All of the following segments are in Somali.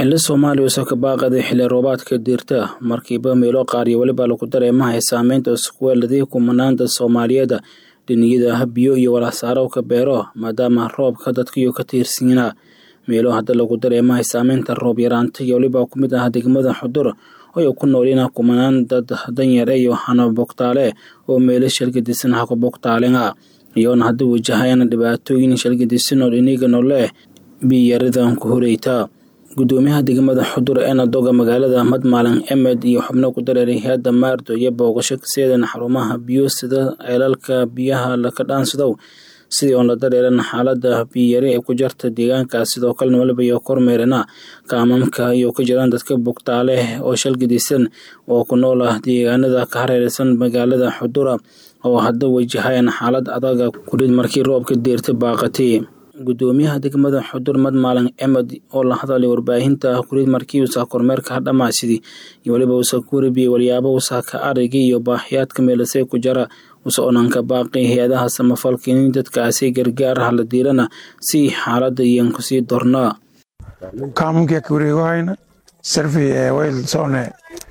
xili soomaaliya usoo ka baaqaday xilli roobaadka diirta markiiba meelo qaar iyo weliba lagu dareemahay saameynta iskuweeladii kumanaanta soomaaliyeed dhiniyada biyo iyo walasaarowka beero maadaama roobka dadkiiyo ka tiirsiinaa meelo hadda lagu dareemahay saameynta roob yaraanta iyo weliba ku mid ah degmada xudur oo ku noolina kumanaan dad danyare iyo hana bogtaale oo meelo shalgadisan haka bogtaalenga iyoona hadda wajahayana dhibaatooyin shalgadisan oo dhiniga noleh biyaradan ku horeyta gudoomiyaha degmada xudur eena doga magaalada madmaalin emed iyo xubno ku dareeray hay-adda maardo iyo booqasho kaseedan xarumaha biyo sida ceelalka biyaha laka dhaansadow sidii oon la dareeran xaalada biyari ee ku jarta deegaankaas sidoo kalena waliba iyo kormeerina kaamamka iyo ka jiraan dadka bogtaale oo shalgadisan oo ku nool ah deegaanada ka hareeraysan magaalada xudura oo hadda wajahayan xaalad adaga kudhid markii roobka deerta baaqatay gudoomiyaha degmada xudur madmaalin emed oo la hadalay warbaahinta kurid markii uusa kormeerka hadhamaasidii iyo weliba uusa ku warabiyey walyaabo uusa ka arigay iyo baahiyaadka meelasee ku jara usa onanka baaqi hay-adaha samafalka in dadkaasi gargaar ah la diirana si xaalada iyan kusii dornaa kaamunkii ka wareegohayna sarfey ee wayl socne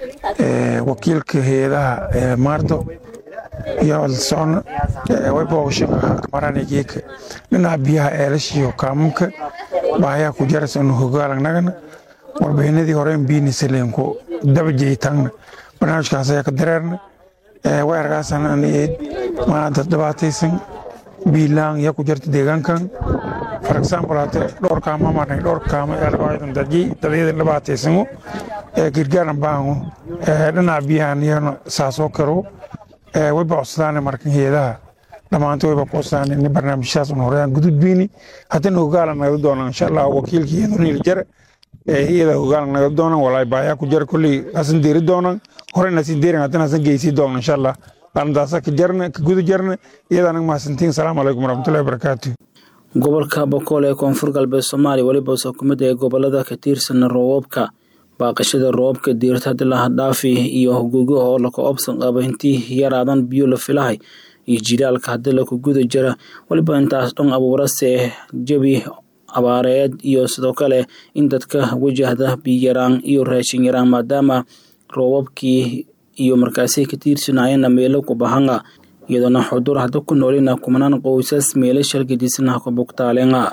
wakiilka hay-adaha maardo iyo socno way boogasho maranigeeka dhinaca biyaha eelashiyo kaamunka baahayaa ku jarasanu hogaalangnagana warbixinadii horeyn biinisaleenku dabajeytangna barnaamijkaas ayaa ka dareerna way argaasan aniid maanta dhibaataysan biilaan yaa ku jarta deegaankan for example hate dhowr kaama marnay dhowr kaama eelawaadan dadyi dadyada dhibaataysano gargaaran baahango dhinaca biyahan iyana saasoo karo wayba codsadaan markan heedaha dhammaanta wayba ku codsadaan in barnaamijyadas un horeyaan gududbiini haddana hogaalan naga doonaan insha allah wakiilka iyaduniil jare iyada hogaalan naga doonaan walaay baayaa ku jara kolley hasan deeri doonaan horeyna hasin deerin haddana hasan geysii doonaan insha allah arrintaasa ka jarna ka guda jarna iyada anaga mahadsantiin asalaamu calaykum waraxmatullahi wabarakaatu gobolka bokool ee koonfur galbeed soomaaliya weliba usa ku mid ee gobolada ka tiirsan roobabka baaqashada roobabka diirta hadii laha dhaafi iyo hogogo oo laka obsan qaba intii yaraadan biyo la filahay iyo jilaalka haddii laku guda jira weliba intaas dhan abuurase jabi abaareed iyo sidoo kale in dadka wajahda biyaraan iyo raashin yaraan maadaama roobabkii iyo markaasi ka tiirsanayana meelo ku bahanga iyadoona xudur hadda ku noolina kumanaan qoysas meelo shalgadiisana ka bogtaalenga